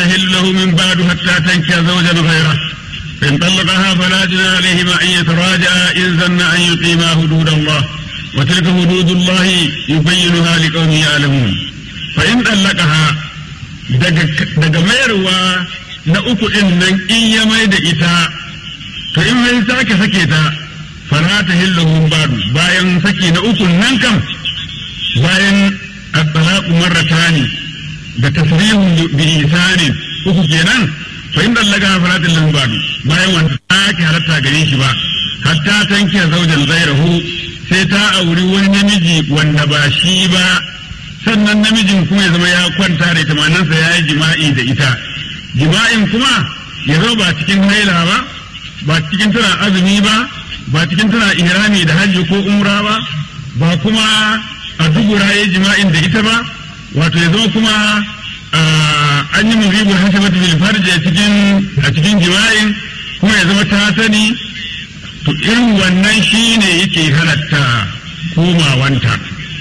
تحل له من بعد حتى تنكح زوجا غيره فإن طلقها فلا جناح عليهما أن يتراجعا إن ظن أن يقيما حدود الله وتلك حدود الله يبينها لقوم يعلمون فإن طلقها daga mayarwa na uku ɗin nan in ya mai da ita to in mai sake sake ta fara ta hillahun badu bayan saki na uku nan kam bayan at-talaqu marratani da tasrihun bi isanin uku kenan fa in dallaga fara ta hillahun badu bayan wanda sake halatta gare shi ba hatta tanke zaujan zairahu sai ta auri wani namiji wanda ba shi ba sannan namijin kuma ya zama ya kwanta da ita manansa ya yi jima'i da ita jima'in kuma ya zama ba cikin haila ba ba cikin tana azumi ba ba cikin tana ihrami da hajji ko umra ba ba kuma a dubura ya jima'in da ita ba wato ya zama kuma an yi muribul hasabatu bil farji a cikin a cikin jima'in kuma ya zama ta sani to irin wannan shine yake halatta komawanta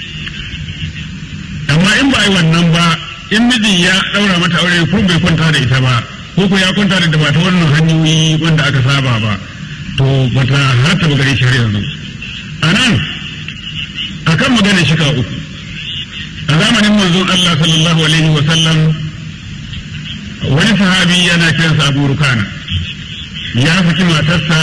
amma in ba a yi wannan ba in mijin ya ɗaura mata aure ko bai kwanta da ita ba ko ko ya kwanta da ita ba ta wannan hanyoyi wanda aka saba ba to bata halatta ba gare shi har yanzu a nan akan maganar shika uku a zamanin manzon Allah sallallahu alaihi wa sallam wani sahabi yana kiransa Abu Rukana ya saki matarsa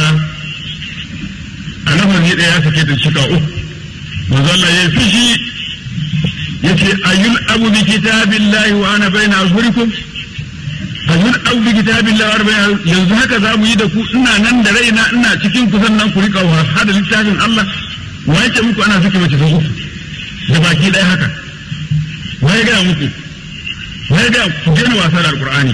a lafazi ɗaya ya sake ta shika uku manzon Allah ya fishi yace ayyul abu bi kitabillahi wa ana baina azhurikum ayyul abu bi kitabillahi wa ana baina yanzu haka za mu yi da ku ina nan da raina ina cikin ku sannan ku rika wasa da littafin Allah wa yake muku ana saki mace sau da baki ɗaya haka wa ya gaya muku wa ya gaya ku daina wasa da alqur'ani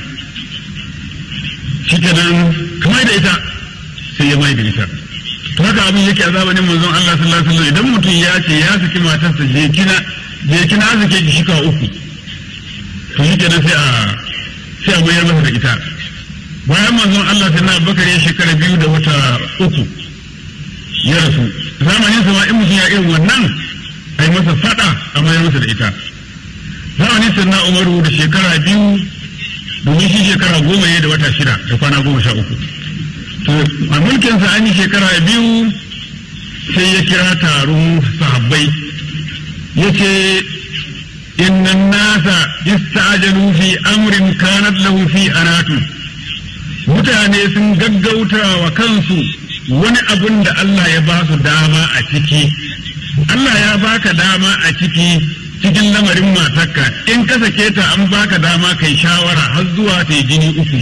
shikenan kamar da ita sai ya mai da ita to haka abin yake a zamanin manzon Allah sallallahu alaihi wasallam idan mutum ya ce ya saki matarsa je kina je kina zake ki shika uku to shi kenan sai a sai a mayar masa da ita bayan manzon Allah sai na bakar ya shekara biyu da wata uku ya rasu zamanin sa ma in mutum ya irin wannan ai masa fada a mayar masa da ita zamanin sa na Umaru da shekara biyu domin shi shekara goma ne da wata shida da kwana goma sha uku to a mulkinsa an yi shekara biyu sai ya kira taron sahabbai yace inna nasa istajalu fi amrin kanat lahu fi anatu mutane sun gaggauta wa kansu wani abun da Allah ya ba su dama a ciki Allah ya baka dama a ciki cikin lamarin matarka in ka sake ta an baka dama kai shawara har zuwa ta jini uku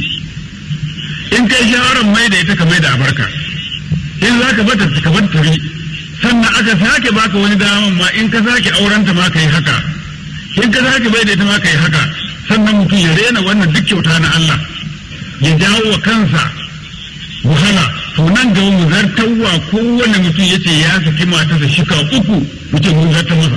in kai shawarar mai da ita ka mai da abarka in za ka bata ka bar tafi sannan aka sake baka wani daman ma in ka sake aurenta ma kai haka in ka sake bai da ita ma kai haka sannan mutum ya rena wannan duk kyauta na Allah ya jawo wa kansa wahala to nan gaba mu zartawa kowane mutum yace ya saki matarsa shika uku mutum mun zartar masa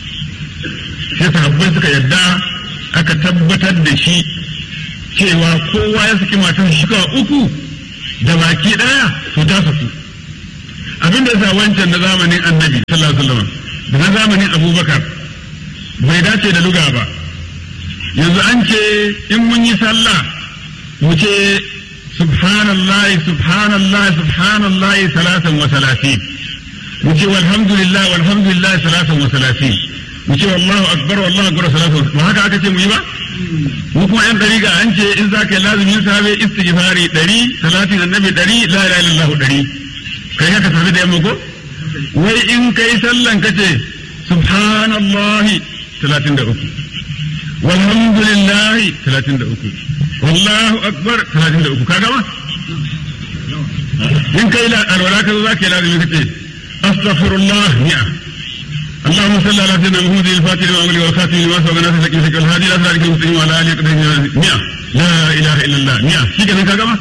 sai sahabbai suka yadda aka tabbatar da shi cewa kowa ya saki matarsa shika uku da baki daya to ta saku abin da yasa wancan na zamanin annabi sallallahu alaihi wasallam da na zamanin abubakar bai dace da luga ba yanzu an ce in mun yi sallah mu ce subhanallahi subhanallahi subhanallahi salatan wa salatin mu ce walhamdulillah walhamdulillah salatan wa salatin mu ce wallahu akbar wallahu akbar salatan ba haka aka ce mu yi ba mu kuma yan dariga an ce in za ka yi lazumin sahabe istighfari ɗari salatin annabi ɗari la ilaha illallah ɗari kai haka tafi da yamma ko wai in kai sallan kace subhanallahi 33 walhamdulillahi 33 wallahu akbar 33 ka gama in kai la alwala ka zo zaka yi lazimi kace astaghfirullah ni'a اللهم صل على سيدنا محمد الفاتح لما أمري والخاتم لما سبق ناس سكين سكين الهادي لا سارك المسلمين وعلى آله قدر مئة لا إله إلا الله مئة شيء كذا كذا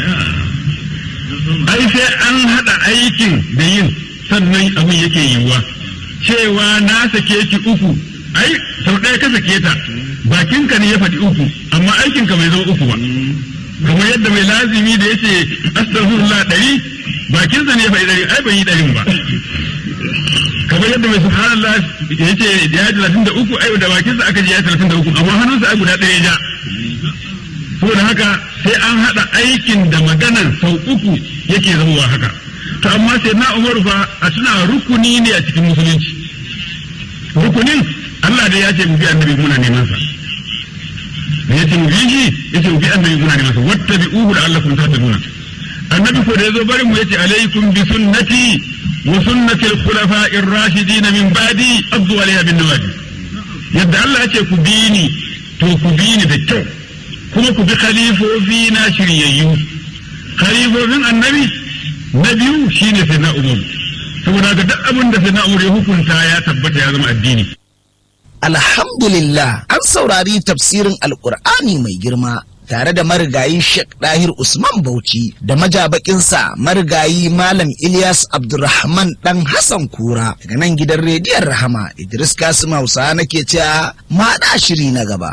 ai sai an haɗa aikin da yin sannan abin yake yiwuwa cewa na sake ki uku ai sau ɗaya ka sake ta bakinka ne ya faɗi uku amma aikinka bai zama uku ba kamar yadda mai lazimi da yace astaghfirullah ɗari bakinsa ne ya faɗi ɗari ai bai yi ɗarin ba kamar yadda mai subhanallah yace ya yi talatin da uku ai da bakinsa aka ji ya yi talatin da uku amma hannunsa ai guda ɗaya ja saboda haka sai an haɗa aikin da maganan sau uku yake zama haka to amma sai na umaru fa a tuna rukuni ne a cikin musulunci rukunin Allah da ya ce mu bi annabi muna neman sa da ya ce mu bi shi ya ce mu bi annabi muna neman sa wata bi uhu da Allah kun ta nuna annabi ko da ya zo bari mu yace alaikum bi sunnati wa sunnati al-khulafa'i ar-rashidin min ba'di abdu alayha bin nawajib yadda Allah ya ce ku bi ni to ku bi ni da kyau kuma ku bi khalifofi na shiryayyu khalifofin annabi na biyu shine sai na umar saboda ga duk abin da sai na umar ya hukunta ya tabbata ya zama addini Alhamdulillah an saurari tafsirin Alƙur'ani mai girma tare da marigayi Sheikh Dahir Usman Bauchi da majabakinsa marigayi Malam Ilyas Abdulrahman dan Hassan Kura daga nan gidan rediyon Rahama Idris Kasim Hausa nake cewa ma shiri na gaba.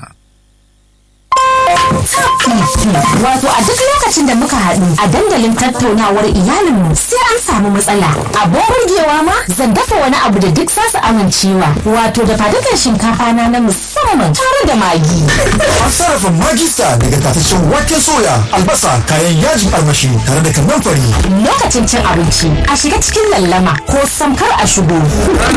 Wato a duk lokacin da muka haɗu a dandalin tattaunawar iyalinmu sai an samu matsala. Abin burgewa ma zan dafa wani abu da duk zasu amincewa. Wato da fadukan shinkafa na na musamman tare da magi. An sarrafa magista daga tataccen waken soya, albasa, kayan yajin armashi tare da kannan fari. Lokacin cin abinci a shiga cikin lallama ko samkar a shigo.